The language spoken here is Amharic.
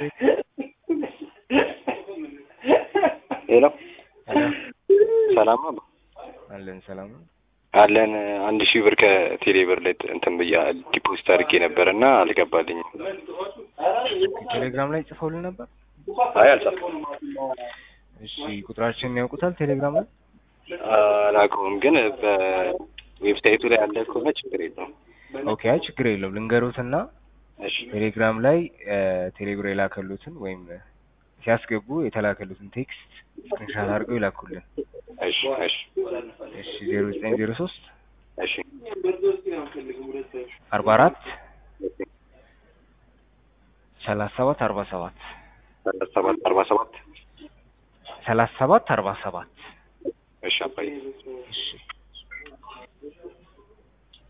ሄሎ ሄሎ ሰላም ነው አለን ሰላም ነው። አለን አንድ ሺህ ብር ከቴሌ ብር ላይ እንትን ብያ ዲፖዚት አድርጌ ነበር እና አልገባልኝም። ቴሌግራም ላይ ጽፈውልን ነበር። አይ አልጻፍኩም፣ እሺ ቁጥራችንን ያውቁታል ቴሌግራም ላይ? አላውቀውም፣ ግን በዌብሳይቱ ላይ ያለ ከሆነ ችግር የለውም። ኦኬ አይ ችግር የለውም ልንገሩትና እሺ ቴሌግራም ላይ ቴሌብር የላከሉትን ወይም ሲያስገቡ የተላከሉትን ቴክስት ስክሪንሻት አድርገው ይላኩልን። እሺ እሺ እሺ ዜሮ ዘጠኝ ዜሮ ሶስት እሺ አርባ አራት ሰላሳ ሰባት አርባ ሰባት ሰላሳ ሰባት አርባ ሰባት ሰላሳ ሰባት አርባ ሰባት እሺ አባዬ እሺ